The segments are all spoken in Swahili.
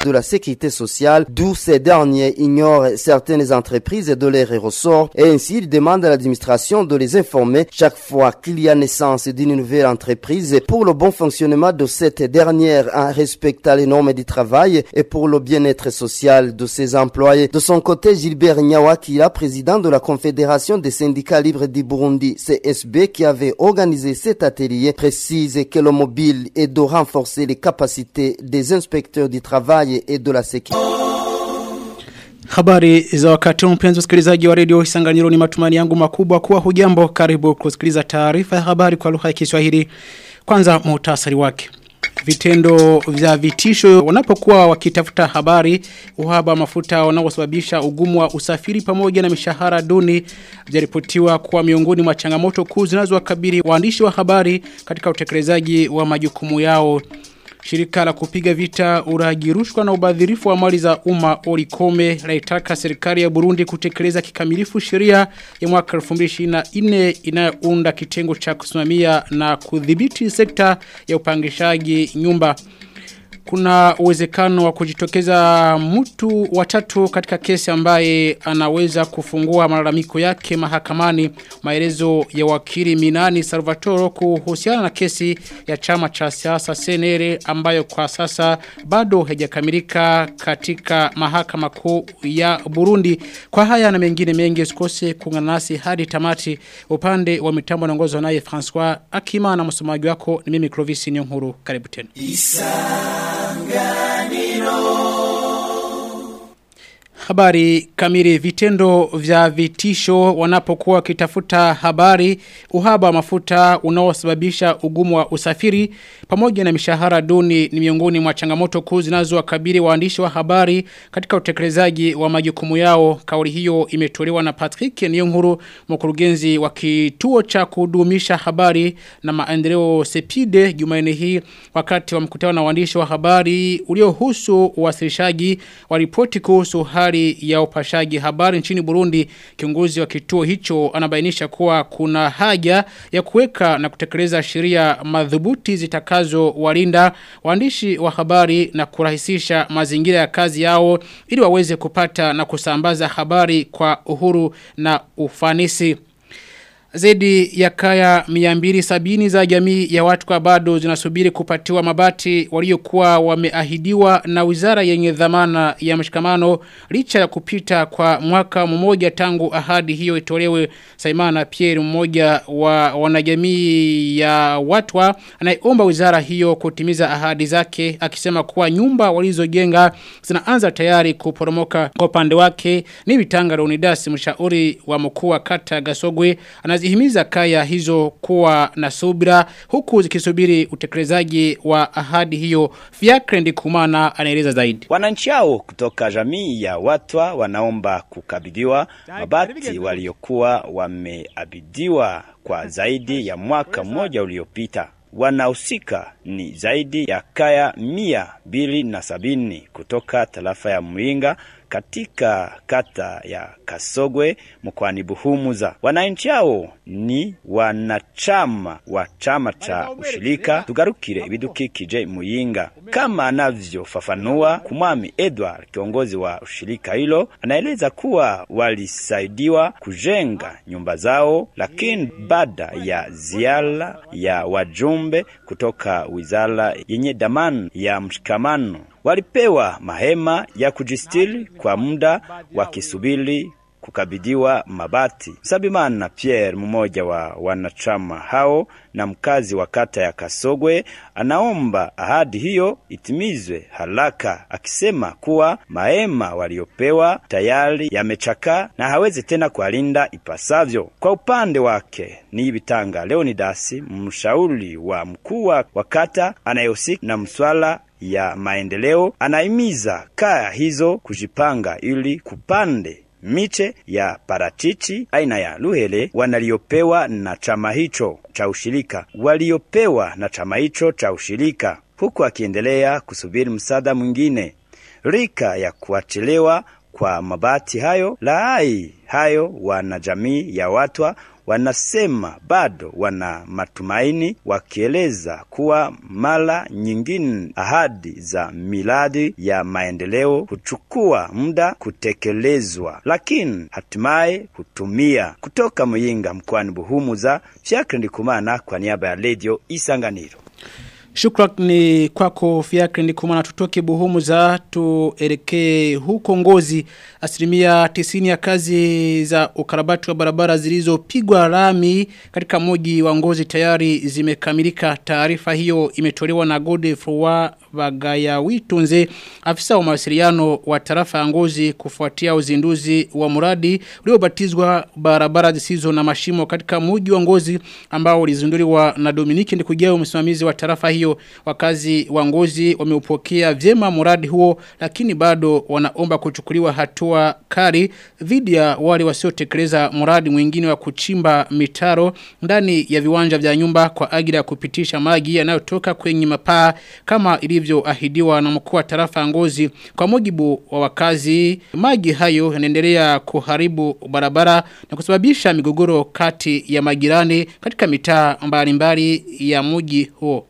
de la sécurité sociale, d'où ces derniers ignorent certaines entreprises de leurs ressorts et ainsi ils demandent à l'administration de les informer chaque fois qu'il y a naissance d'une nouvelle entreprise pour le bon fonctionnement de cette dernière en respectant les normes du travail et pour le bien-être social de ses employés. De son côté, Gilbert Nyawakira, président de la Confédération des syndicats libres du Burundi, CSB, qui avait organisé cet atelier, précise que le mobile est de renforcer les capacités des inspecteurs du travail et de la sécurité. Habari za wakati mpenzi msikilizaji wa redio Isanganiro ni matumani yangu makubwa kuwa hujambo karibu kusikiliza taarifa ya habari kwa lugha ya Kiswahili. Kwanza muhtasari wake. Vitendo vya vitisho wanapokuwa wakitafuta habari uhaba mafuta wanaosababisha ugumu wa usafiri pamoja na mishahara duni vyaripotiwa kuwa miongoni mwa changamoto kuu zinazowakabili waandishi wa habari katika utekelezaji wa majukumu yao. Shirika la kupiga vita uraji rushwa na ubadhirifu wa mali za umma Olikome laitaka serikali ya Burundi kutekeleza kikamilifu sheria ya mwaka 2024 inayounda kitengo cha kusimamia na kudhibiti sekta ya upangishaji nyumba. Kuna uwezekano wa kujitokeza mtu watatu katika kesi ambaye anaweza kufungua malalamiko yake mahakamani maelezo ya wakili Minani Salvatore kuhusiana na kesi ya chama cha siasa CNL ambayo kwa sasa bado haijakamilika katika mahakama kuu ya Burundi. Kwa haya na mengine mengi usikose kuungana nasi hadi tamati upande wa mitambo naongozwa naye François Akima na msomaji wako ni mimi Clovis Nyonkuru. Karibu tena. Habari kamili vitendo vya vitisho wanapokuwa kitafuta habari uhaba wa mafuta unaosababisha ugumu wa usafiri pamoja na mishahara duni ni miongoni mwa changamoto kuu zinazowakabili waandishi wa habari katika utekelezaji wa majukumu yao kauli hiyo imetolewa na Patrick Niyonkuru mkurugenzi wa kituo cha kudumisha habari na maendeleo Sepide Jumanne hii wakati wa mkutano na waandishi wa habari uliohusu uwasilishaji wa ripoti kuhusu hali ya upashaji habari nchini Burundi kiongozi wa kituo hicho anabainisha kuwa kuna haja ya kuweka na kutekeleza sheria madhubuti zitakazo walinda waandishi wa habari na kurahisisha mazingira ya kazi yao ili waweze kupata na kusambaza habari kwa uhuru na ufanisi. Zaidi ya kaya miambiri sabini za jamii ya watu kwa bado zinasubiri kupatiwa mabati waliokuwa wameahidiwa na wizara yenye dhamana ya mshikamano licha ya kupita kwa mwaka mmoja tangu ahadi hiyo itolewe Saimana Pierre mmoja wa wanajamii ya watwa anayeomba wizara hiyo kutimiza ahadi zake akisema kuwa nyumba walizojenga zinaanza tayari kuporomoka kwa upande wake ni vitanga Leonidas mshauri wa mkuu wa kata Gasogwe anazihimiza kaya hizo kuwa na subira huku zikisubiri utekelezaji wa ahadi hiyo Fiakre Ndikumana anaeleza zaidi Wananchi hao kutoka jamii ya watwa wanaomba kukabidhiwa mabati waliokuwa wameabidiwa kwa zaidi ya mwaka mmoja uliopita. Wanahusika ni zaidi ya kaya mia mbili na sabini kutoka tarafa ya Muinga katika kata ya Kasogwe mkoani Buhumuza. Wananchi hao ni wanachama wa chama cha ushirika tugarukire ibidukikije Muyinga, kama anavyofafanua Kumwami Edward, kiongozi wa ushirika hilo, anaeleza kuwa walisaidiwa kujenga nyumba zao, lakini baada ya ziara ya wajumbe kutoka wizara yenye dhamana ya mshikamano walipewa mahema ya kujistiri kwa muda wakisubiri kukabidhiwa mabati. Sabimana Pierre, mmoja wa wanachama hao na mkazi wa kata ya Kasogwe, anaomba ahadi hiyo itimizwe haraka, akisema kuwa mahema waliopewa tayari yamechakaa na hawezi tena kualinda ipasavyo. Kwa upande wake ni Bitanga Leonidas, mshauri wa mkuu wa kata anayehusika na mswala ya maendeleo, anahimiza kaya hizo kujipanga ili kupande miche ya parachichi aina ya luhele wanaliopewa na chama hicho cha ushirika waliopewa na chama hicho cha ushirika, huku akiendelea kusubiri msaada mwingine. Rika ya kuachelewa kwa mabati hayo laai hayo wanajamii ya watwa wanasema bado wana matumaini, wakieleza kuwa mara nyingine ahadi za miradi ya maendeleo huchukua muda kutekelezwa, lakini hatimaye hutumia. Kutoka Muyinga mkoani Buhumuza, Fiacre Ndikumana kwa niaba ya Radio Isanganiro. Shukrani kwako Fiakre ni kumana tutoke buhumu za tuelekee huko ngozi asilimia tisini ya kazi za ukarabati wa barabara zilizopigwa rami katika moji wa ngozi tayari zimekamilika taarifa hiyo imetolewa na Gode Fruwa Bagaya Witunze afisa wa mawasiliano wa tarafa ya ngozi kufuatia uzinduzi wa muradi uliobatizwa barabara zisizo na mashimo katika moji wa ngozi ambao ulizinduliwa na Dominiki Ndikujao msimamizi wa tarafa hiyo hiyo wakazi wa ngozi wameupokea vyema muradi huo lakini bado wanaomba kuchukuliwa hatua kali dhidi ya wale wasiotekeleza muradi mwingine wa kuchimba mitaro ndani ya viwanja vya nyumba kwa ajili ya kupitisha maji yanayotoka kwenye mapaa kama ilivyoahidiwa na mkuu wa tarafa ya ngozi kwa mujibu wa wakazi maji hayo yanaendelea kuharibu barabara na kusababisha migogoro kati ya majirani katika mitaa mbalimbali ya mji huo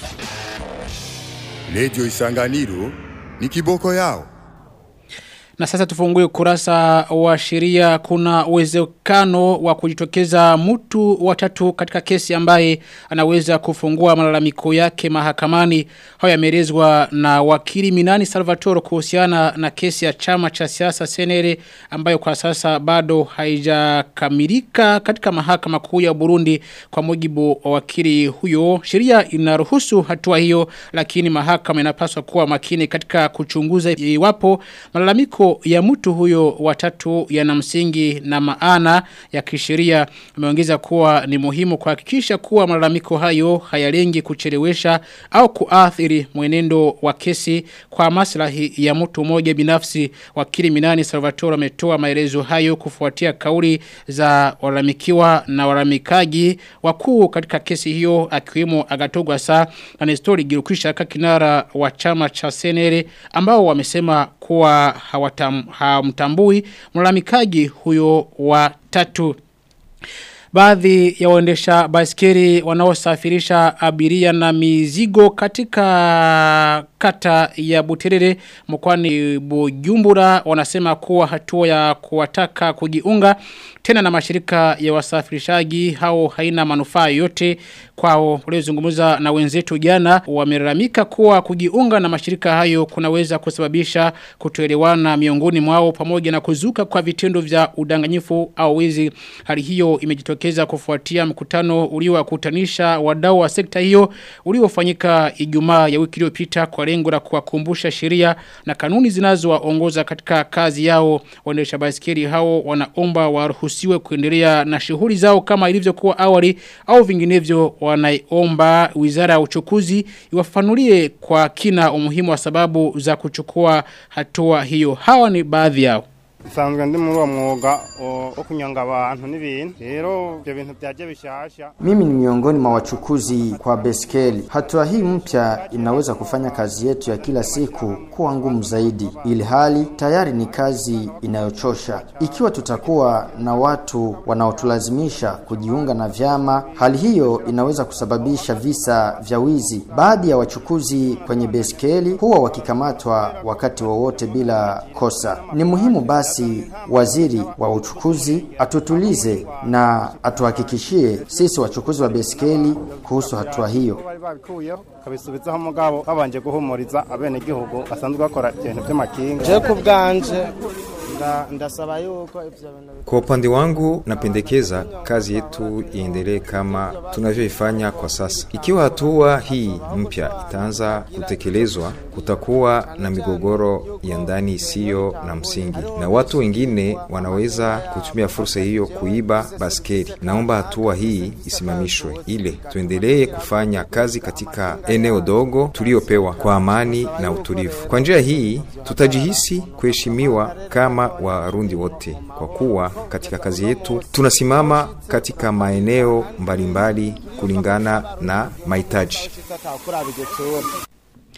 Lejo Isanganiro ni kiboko yao. Na sasa tufungue kurasa wa sheria kuna uwezekano wa kujitokeza mtu watatu katika kesi ambaye anaweza kufungua malalamiko yake mahakamani. Haya yameelezwa na wakili Minani Salvatore kuhusiana na kesi ya chama cha siasa Senere ambayo kwa sasa bado haijakamilika katika mahakama kuu ya Burundi kwa mujibu wa wakili huyo. Sheria inaruhusu hatua hiyo lakini mahakama inapaswa kuwa makini katika kuchunguza iwapo malalamiko ya mtu huyo watatu yana msingi na maana ya kisheria ameongeza kuwa ni muhimu kuhakikisha kuwa malalamiko hayo hayalengi kuchelewesha au kuathiri mwenendo wa kesi kwa maslahi ya mtu mmoja binafsi wakili Minani Salvatore ametoa maelezo hayo kufuatia kauli za walalamikiwa na walalamikaji wakuu katika kesi hiyo akiwemo Agatogwa Sa na Nestori Girukisha kinara wa chama cha Senere ambao wamesema kuwa hawatam, hawamtambui mlalamikaji huyo wa tatu. Baadhi ya waendesha baiskeli wanaosafirisha abiria na mizigo katika kata ya Buterere mkwani Bujumbura wanasema kuwa hatua ya kuwataka kujiunga tena na mashirika ya wasafirishaji hao haina manufaa yote kwao waliozungumza na wenzetu jana wamelalamika kuwa kujiunga na mashirika hayo kunaweza kusababisha kutoelewana miongoni mwao pamoja na kuzuka kwa vitendo vya udanganyifu au wizi hali hiyo imejitokeza kufuatia mkutano uliowakutanisha wadau wa sekta hiyo uliofanyika Ijumaa ya wiki iliyopita kwa lengo la kuwakumbusha sheria na kanuni zinazowaongoza katika kazi yao waendesha baiskeli hao wanaomba waruhusiwe kuendelea na shughuli zao kama ilivyokuwa awali au vinginevyo wanaiomba wizara ya uchukuzi iwafanulie kwa kina umuhimu wa sababu za kuchukua hatua hiyo hawa ni baadhi yao bisanzwe ndi muri uwo mwuga wo kunyonga abantu n'ibintu rero ibyo bintu byaje bishasha Mimi ni miongoni mwa wachukuzi kwa beskeli. Hatua hii mpya inaweza kufanya kazi yetu ya kila siku kuwa ngumu zaidi, ili hali tayari ni kazi inayochosha. Ikiwa tutakuwa na watu wanaotulazimisha kujiunga na vyama, hali hiyo inaweza kusababisha visa vya wizi. Baadhi ya wachukuzi kwenye beskeli huwa wakikamatwa wakati wowote bila kosa. Ni muhimu basi waziri wa uchukuzi atutulize na atuhakikishie sisi wachukuzi wa beskeli kuhusu hatua hiyo. bari babikuyeho kabisubizaho mugabo babanje guhumuriza abenegihugu basanzwe bakora ibintu by'amakinga Je ku bwanje nda- ndasaba yuko ivyo bintu Kwa upande wangu napendekeza kazi yetu iendelee kama tunavyoifanya kwa sasa. Ikiwa hatua hii mpya itaanza kutekelezwa, kutakuwa na migogoro ya ndani isiyo na msingi, na watu wengine wanaweza kutumia fursa hiyo kuiba baskeli. Naomba hatua hii isimamishwe, ile tuendelee kufanya kazi katika eneo dogo tuliopewa kwa amani na utulivu. Kwa njia hii tutajihisi kuheshimiwa kama Warundi wote, kwa kuwa katika kazi yetu tunasimama katika maeneo mbalimbali kulingana na mahitaji. atakuraba igitsura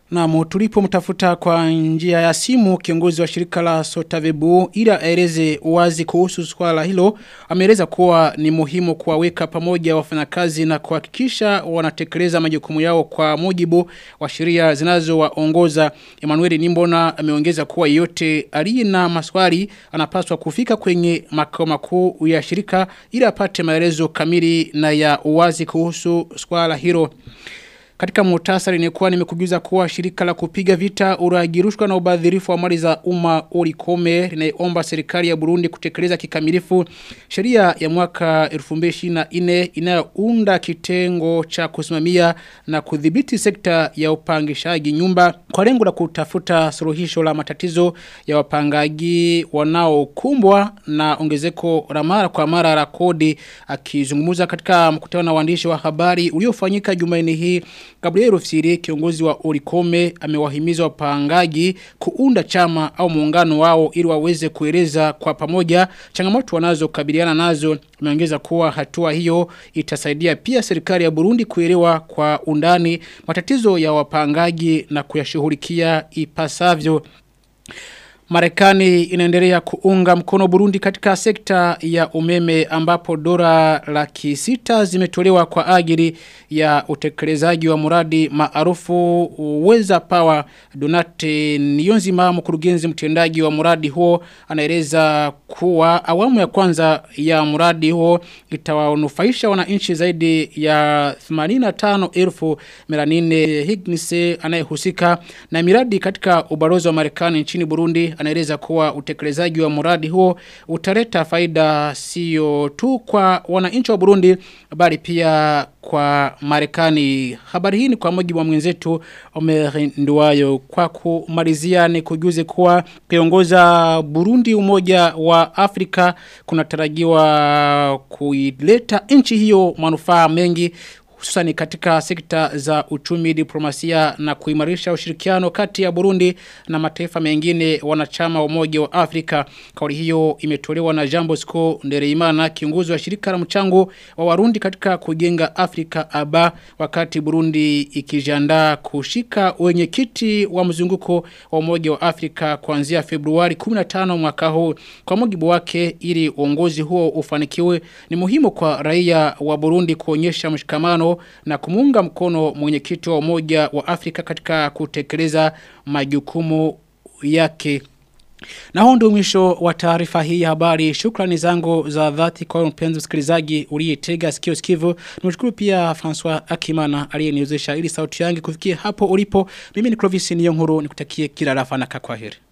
Na tulipo mtafuta kwa njia ya simu kiongozi wa shirika la Sotavebu ila aeleze wazi kuhusu swala hilo ameeleza kuwa ni muhimu kuwaweka pamoja wafanyakazi na kuhakikisha wanatekeleza majukumu yao kwa mujibu wa sheria zinazowaongoza Emmanuel Nimbona ameongeza kuwa yote aliye na maswali anapaswa kufika kwenye makao makuu ya shirika ili apate maelezo kamili na ya uwazi kuhusu swala hilo katika muhtasari ni kuwa nimekujuza kuwa shirika la kupiga vita uragirushwa na ubadhirifu wa mali za umma ulikome linaomba serikali ya Burundi kutekeleza kikamilifu sheria ya mwaka 2024 inayounda kitengo cha kusimamia na kudhibiti sekta ya upangishaji nyumba kwa lengo la kutafuta suluhisho la matatizo ya wapangaji wanaokumbwa na ongezeko la mara kwa mara la kodi akizungumza katika mkutano na waandishi wa habari uliofanyika Jumanne hii Gabriel Rufsiri kiongozi wa Orikome amewahimiza wapangaji kuunda chama au muungano wao ili waweze kueleza kwa pamoja changamoto wanazokabiliana nazo ameongeza kuwa hatua hiyo itasaidia pia serikali ya Burundi kuelewa kwa undani matatizo ya wapangaji na kuyashughulikia ipasavyo Marekani inaendelea kuunga mkono Burundi katika sekta ya umeme ambapo dola laki sita zimetolewa kwa ajili ya utekelezaji wa muradi maarufu Weza Power Donate Niyonzima mkurugenzi mtendaji wa muradi huo anaeleza kuwa awamu ya kwanza ya muradi huo itawanufaisha wananchi zaidi ya 85,000 Melanine Hignise anayehusika na miradi katika ubalozi wa Marekani nchini Burundi anaeleza kuwa utekelezaji wa muradi huo utaleta faida sio tu kwa wananchi wa Burundi bali pia kwa Marekani. Habari hii ni kwa mujibu wa mwenzetu Omer Nduwayo kwa kumalizia ni kujuze kuwa kiongoza Burundi umoja wa Afrika kunatarajiwa kuileta nchi hiyo manufaa mengi hususani katika sekta za uchumi diplomasia na kuimarisha ushirikiano kati ya Burundi na mataifa mengine wanachama wa umoja wa Afrika. Kauli hiyo imetolewa na Jambo Sco Ndereimana kiongozi wa shirika la mchango wa Warundi katika kujenga Afrika aba wakati Burundi ikijiandaa kushika wenyekiti wa mzunguko wa umoja wa Afrika kuanzia Februari 15 mwaka huu. Kwa mujibu wake ili uongozi huo ufanikiwe ni muhimu kwa raia wa Burundi kuonyesha mshikamano na kumunga mkono mwenyekiti wa umoja wa Afrika katika kutekeleza majukumu yake. Na huo ndio mwisho wa taarifa hii ya habari. Shukrani zangu za dhati kwa mpenzi msikilizaji uliyetega sikio sikivu. Nimshukuru pia François Akimana aliyeniwezesha ili sauti yangu kufikia hapo ulipo. Mimi ni Clovis Niyonkuru nikutakie kila rafa na kwaheri.